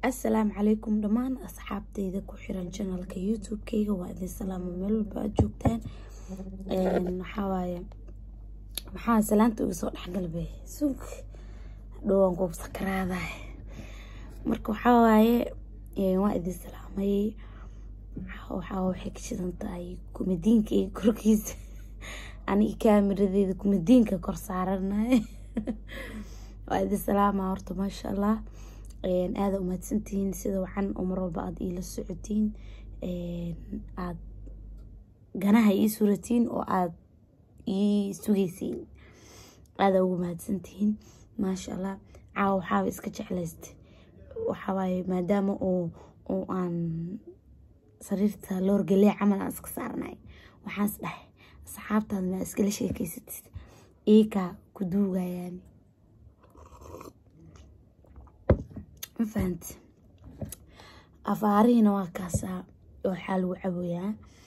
assalaamu calaykum dhammaan asxaabteyda ku xiran janalka youtube-keyga waa idin salaamo meel walba aad joogtaan waxawaaye maxaa salaanta uga soo dhexgalbe sug dhowaan kuub sakaraadahay marka waxawaaye waa idin salaamay waxaa waxay ka shidan tahay kumadiinka iyo korkiisa aniga kaamiradeeda kumadiinka kor saaranay waa idin salaamaa horta maasha allah aada umahadsantihiin sida wacan oo mar walba aada iila socotiin aada ganaha ii suratiin oo aada ii sugeysiin aada ugu mahadsantihiin maasha allah caawa waxaaba iska jeclaysta waxawaaye maadaama oo oo aan sariirta loorgalee camal aan iska saarnay waxaans dhahay asxaabtaada maa iskala sheekeysatid iikaa ku duugayaan ma fahanti afaarihiina waa kaasaa waxaa lagu caboyaa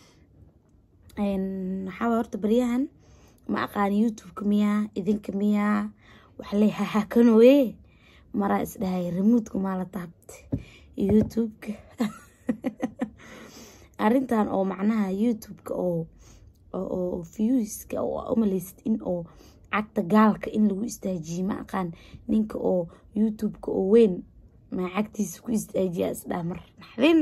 waxaaba horta baryahan ma aqaani youtube-ka miyaa idinka miyaa waxle hahakanoye maraa isdhahay remuudka maa la taabta youtube-ka arrintan oo macnaha youtube-ka oo oo viewska oo umaleysid in oo cagta gaalka in lagu istaajiye ma aqaan ninka oo youtube-ka oo weyn maa cagtiisa ku istaajiya isdhaa mar naxdin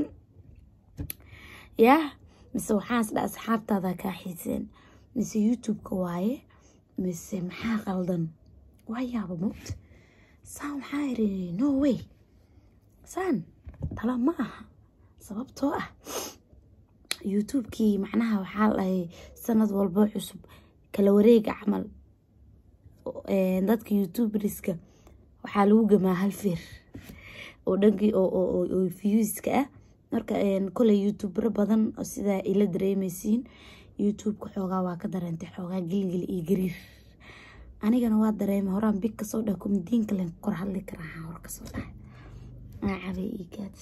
yah mise waxaan isdhaa asxaabtaada kaa xiiseen mise youtube-ka waaye mise maxaa qaldan waa yaaba moogta saan waxaa iri no way saan tala ma aha sababtoo ah youtube-kii macnaha waxaa dhahay sanad walbo cusub kala wareega camal dadka youtuberska waxaa lagu gamaa hal feer oo dhankii oo viewska ah marka koley youtubero badan oo sidaa ila dareemeysiin youtube-ka xoogaa waa ka dareentay xoogaa gelgel iyo gariir anigana waa dareemay horaan big kasoo dhaha kumadiinka len kor hadli karaa hor kasoo dhahay maacabay iyo gaad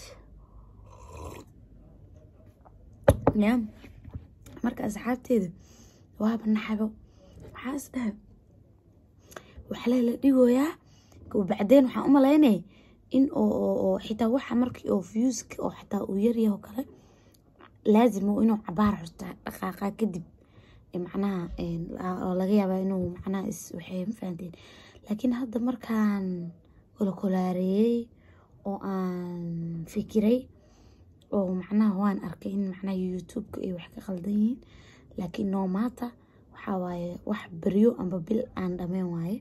ya marka asxaabteeda waaba naxabo waxaa is dhahay waxlee la dhigoyaa bacdeen waxaan u malaynay in oo xitaa waxa markii oo viewska oo xitaa uu yaryaho kale laazimo inuu cabaar xurta dhaqaaqa kadib macnaha oo laga yaabaa inuu macnaha is waxay ma fahanteen laakiin hadda markaan kolkolaareeyey oo aan fikiray oo macnaha waan arkay in macnaha youtube-ka ay wax ka qaldan yihiin laakiin no maata waxaa waaye wax beryo amba bil aan dhameen waaye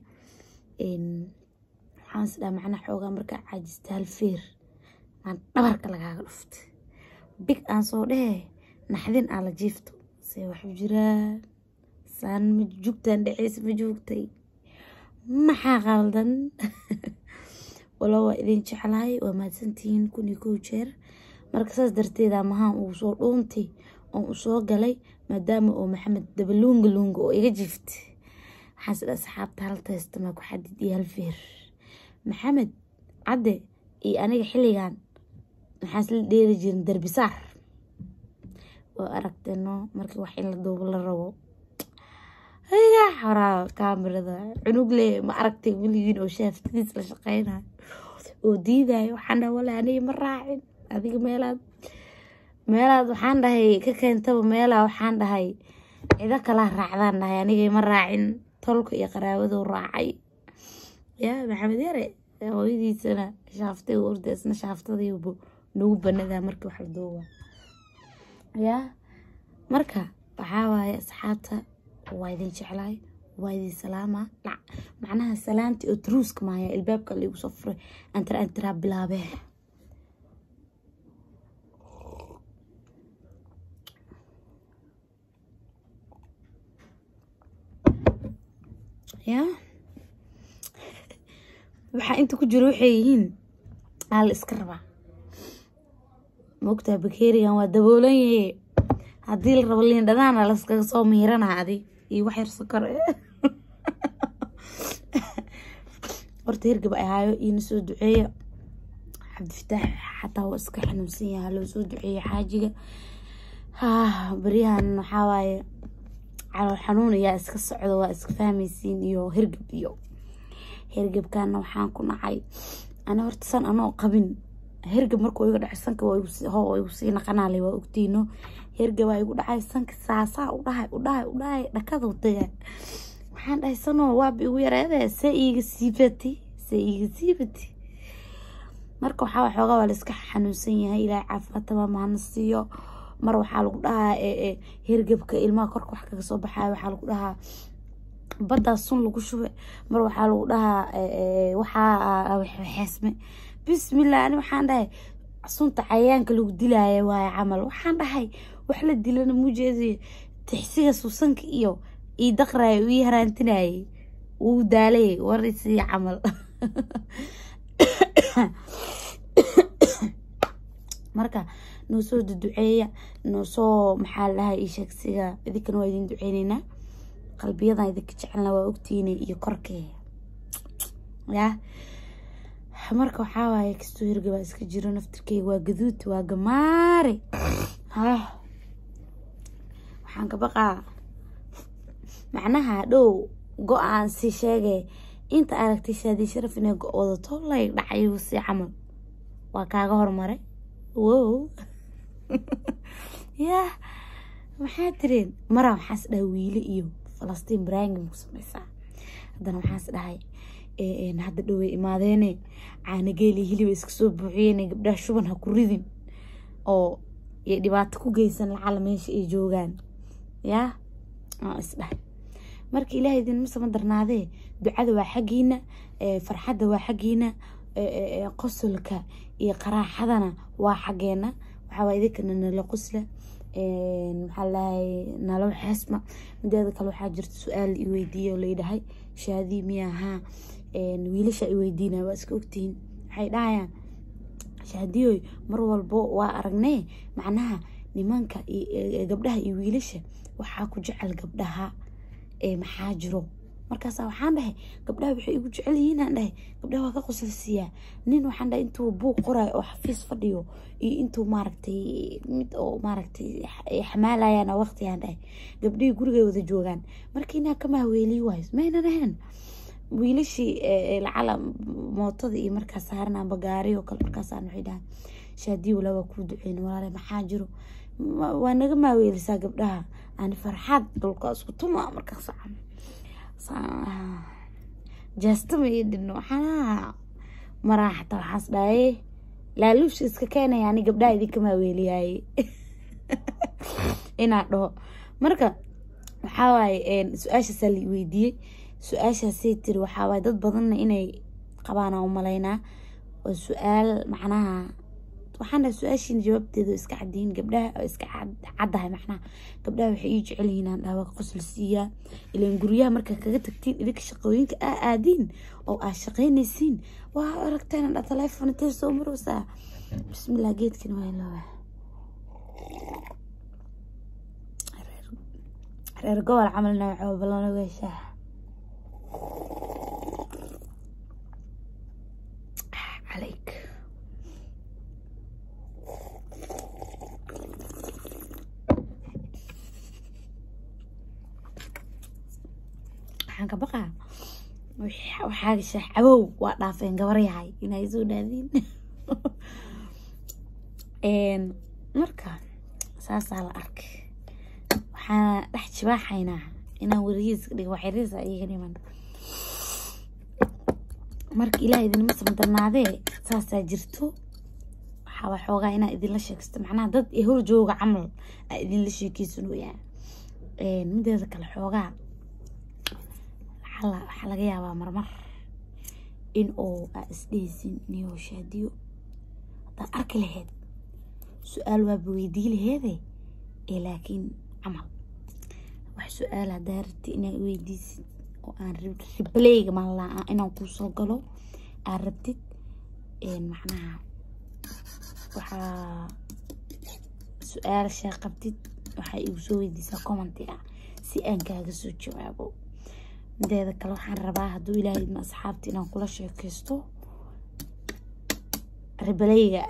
waxaan is dhaha macnaha xoogaa markaa caajista hal feer maan dhabarka lagaaga dhufta big aan soo dhehe naxdin aan la jiifto see waxu jiraan saan ma jugtaan dhexeysa ma joogtay maxaa qaldan walo waa idin jeclahay waa mahadsantihiin kun iyo kow jeer marka saas darteeda mahaan uu soo dhuuntay oon u soo galay maadaama oo maxamed dabaluunga luunga oo iga jiiftay waxaan sida asxaabta hal teestamaa ku xadid iyo hal feer maxamed cadde iyo aniga xilligan maxaa isla dheeri jirin derbisaar waa aragteeno markii wax in la duubo la rabo hayga xoraa kaamirada cunugle ma aragtay weligiin oo shaaftadiis la shaqeynayo oo diidayo waxaan dhaha wale aniga ma raacin adiga meelaad meelaad waxaan dhahay ka keentaba meelaa waxaan dhahay cido kalaa raacdaan dhahay aniga ma raacin tolka iyo qaraabaduu raacay ya maxamed yare hooyadiisana shaaftay orda isna shaaftadiibu nagu banadaa markii wax la duuba ya marka waxaa waaye asxaabta waa idin jeclahay waa idin salaama macnaha salaanti oo truuska maaya ilbaabka laigu soo furay antara antaraa bilaabee ya waxaa inta ku jiro waxay yihiin aa la iska rabaa maogtaa bakerigan waa daboolan yahe haddii la rabo liin dhanaana laskaga soo miiranaa adi iyo wax yar sokor horta hirgab ahaayo iina soo duceeya cabdifataax xataa waa iska xanuunsan yaha loo soo duceeya xaajiga baryahan waxaa waaye calool xanuun ayaa iska socdo waa iska fahmaysiin iyo hirgab iyo hirgabkana waxaan ku nacay ana horta san anoo qabin hergab markuu iga dhacay sanka ho igu sii naqanaale waa ogtiino hergab waa igu dhacay sanka saasaa u dhahay u dhahay u dhahay dhakaduu taga waxaan dhahay sanoo waaba igu yareede see iiga siibati see iiga siibati marka waxaa xoogaa waa la iska xanuunsan yahay ilaahay caafimaad tamaam hana siiyo mar waxaa lagu dhahaa hergebka ilmaha korka wax kaga soo baxayo waxaa lagu dhahaa baddaa sun lagu shube mar waxaa lagu dhahaa waxaa xeesme bismillah ani waxaan dhahay sunta cayayaanka lagu dilaayo waaye camal waxaan dhahay wax la dilana muujeediyo tixsiga suusanka iyo ii daqrayo ii haraantinayay wuu daalay warisii camal marka noo soo duduceeya noo soo maxaa lahaa ii sheegsiga idinkana waa idin duceyneynaa qalbiyadan idinka jecelna waa ogtiina iyo korkee ya marka waxaa waaye kastoo hirga baa iska jiro naftirkeyga waa gaduud waa gamaare waxaan ka baqaa macnaha dhow go-aan si sheegay inta aragtay shaadii sharaf inay go wadato lay dhacayu si camal waa kaaga hormaray wow yah maxaa tireen maraa waxaas dhahay wiile iyo falastiin baraangim ku sameysaa haddana waxaas dhahay hadda dhowey imaadeene caanageeli hiliba iska soo buuxiyeen gabdhaha shuban ha ku ridin oo iyo dhibaato ku geysan lacala meesha ay joogaan yaa isdhahay marka ilaahay idinma sama darnaadee ducada waa xaggiina farxadda waa xaggiina qosolka iyo qaraaxadana waa xaggeena waxaawaa idinkana nala qosla maxaa lahay nalo xeesma mideeda kale waxaa jirta su-aal i weydiiye oo layidhahay shaadii miya ahaa wiilasha i weydiina waa iska ogtihiin waxay dhahayaan shaadiyoy mar walbo waa aragnee macnaha nimanka gabdhaha iyo wiilasha waxaa ku jecel gabdhaha maxaa jiro markaasa waxaan dhahay gabdhaha waxay igu jecel yihiinaan dhahay gabdhaha waa ka qosalsiiyaa nin waxaan dhahay intuu buuq qorayo oo xafiis fadhiyo iyo intuu maaragtay mid oo maaragtay xamaalayaan waqtigaan dhahay gabdhihii gurigay wada joogaan marka inaa ka mahweeliyi waayo maynan ahayn wiilashii lacala mootada iyo markaas saaran amba gaari oo kale markaasaan waxay dhahay shaadiyi walaa waa kuu duceyn walaale maxaa jiro waa naga maaweelisaa gabdhaha ani farxad dhulka isku tuma markaas jaastama iyo dhino waxaa maraa xataa waxaas dhahaye laaluusha iska keenaya ani gabdhaha idinka maaweeliyaaye inaa dhaho marka waxaa waaye su-aashaasaa la weydiiyey su-aashaasay tiri waxaa waaye dad badanna inay qabaana umalaynaa waa su-aal macnaha waxaan dhahay su-aashiina jawaabteeda iska cadiyin gabdhaha iska caddahay macnaha gabdhaha waxay ii jecel yihiin aan dhaha waa ka qosol siiyaa ilaan guryaha markaa kaga tagtiin idinka shaqooyinka aa aadiin oo aad shaqaynaysiin waa aragteen dha teleefon intee soo marowsaa bismillah geedkan waa ilooba reer gobol camalna waxaa balana weeshaa عليك waxaan ka baqaa waxaa gashaa cabow waa dhaafeen gabar yahay inay soo dhaadiin marka saasaa la arkay waxaana dhex jibaaxaynaa inaan werigiiska dhigo waxyariisa iyaga dhiman marka ilaah idinma samdarnaadee saasaa jirto waxaa xoogaa inaa idinla sheegsto macnaha dad ee hor jooga camal aa idinla sheekeysanooyaa mideeda kale xoogaa lacala waxaa laga yaabaa marmar in oo aa isdheheysin niyo shaadiyo haddaad arki laheyd su-aal waaba weydii laheede ee laakiin camal wax su-aal haddaa rabti inaa weydiisid oo aan ribleyga maalaa inaan kuusoo galo aad rabtid macnaha waxaa su-aalashaa qabtid waxaa igu soo weydiisaa commenti ah si aan kaaga soo jawaabo mideeda kale waxaan rabaa hadduu ilaahay idma asxaabta inaan kula sheekeysto ribleyga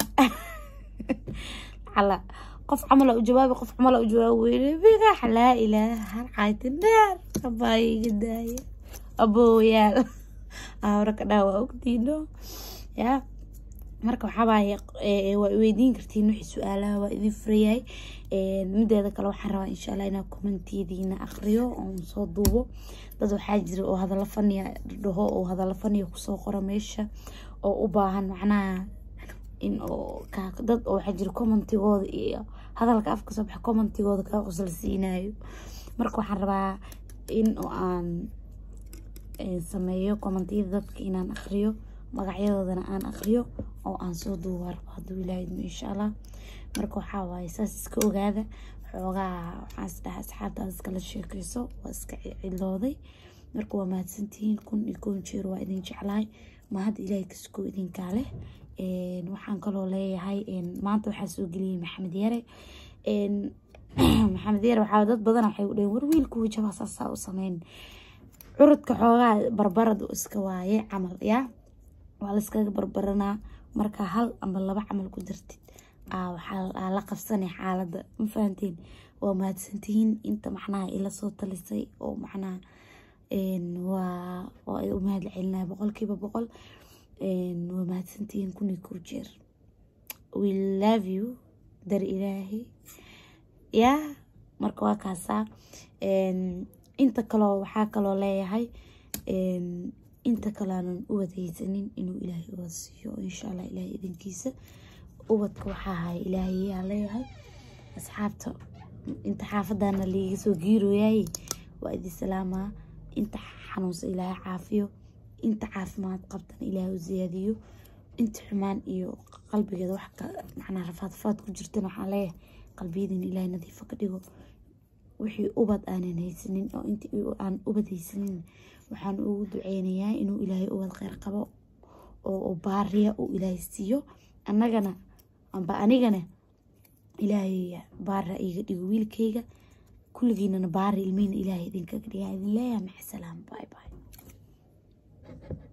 ala qof camala u jawaabi qof camala u jawaabi weyne bigax laa ilaaha halcaytin dheer abaayiga daaya abooyaal ahora ka dhaa waa ogtiino yaa marka waxaabaaye waa weydiin kartiin wixii su-aalaha waa idin furayahay mideeda kale waxaan rabaa insha allah inaa kommentiyadiina aqriyo oon soo duubo dad waxaa jira oo hadalla faniya dhaho oo hadalla faniya kusoo qora meesha oo u baahan macnaha in oo dad oo waxaa jira commentigooda iyo hadalka afka soo baxa commentigooda kaa qosla siinayo marka waxaan rabaa in oo aan sameeyo commentiyada dadka inaan aqriyo magacyadoodana aan aqriyo oo aan soo duuba rabo hadduu ilaahidmo insha allah marka waxaa waaye saas iska ogaada xoogaa waxaan is dhaha asxaabtaas iskala sheekeyso waa iska cidlooday marka waa mahadsantihiin kun iyo kun jeer waa idin jeclahay mahad ilaahay kaskoo idinkaa leh waxaan kaloo leeyahay maanta waxaa soo geliyay maxamed yare maxamed yare waxaa dad badan waxay u dhaheen war wiilku wajaba saasaa u sameyn curudka xoogaa barbarad iska waaye camal yaa waa layskaga barbaranaa markaa hal ama laba camal ku dartid waxaa la qabsanay xaaladda ma fahanteen waa mahadsantihiin inta macnaha ila soo talisay oo macnaha waa waa u mahad celinaya boqolkiiba boqol waa mahadsantihiin kun iyo kow jeer we love you dar ilaahi yaa marka waa kaasaa inta kaloo waxaa kaloo leeyahay inta kalaanan ubad haysanin inuu ilaahay ubad siiyo insha allah ilaahay idinkiisa ubadka waxaa haya ilaahay yaa leeyahay asxaabta inta xaafadana liiga soo giirooyaay waa idin salaamaa inta xanuunsa ilaahay caafiyo inta caafimaad qabtana ilaahay u siyaadiyo inta xumaan iyo qalbigeeda wax macnaa rafaadfaad ku jirtana waxaa leeyahay qalbiyadin ilaahay nadiifa ka dhigo wixii ubad aanan haysanin oo intii aan ubad haysanin waxaan ugu duceynayaa inuu ilaahay ubad kheyr qabo oo baariya uu ilaahay siiyo annagana amba anigana ilaahay baara iga dhigo wiilkayga kulligiinana baari ilmihiina ilaahay idinkaga dhigaa idin leeyahay maca salaam bye bye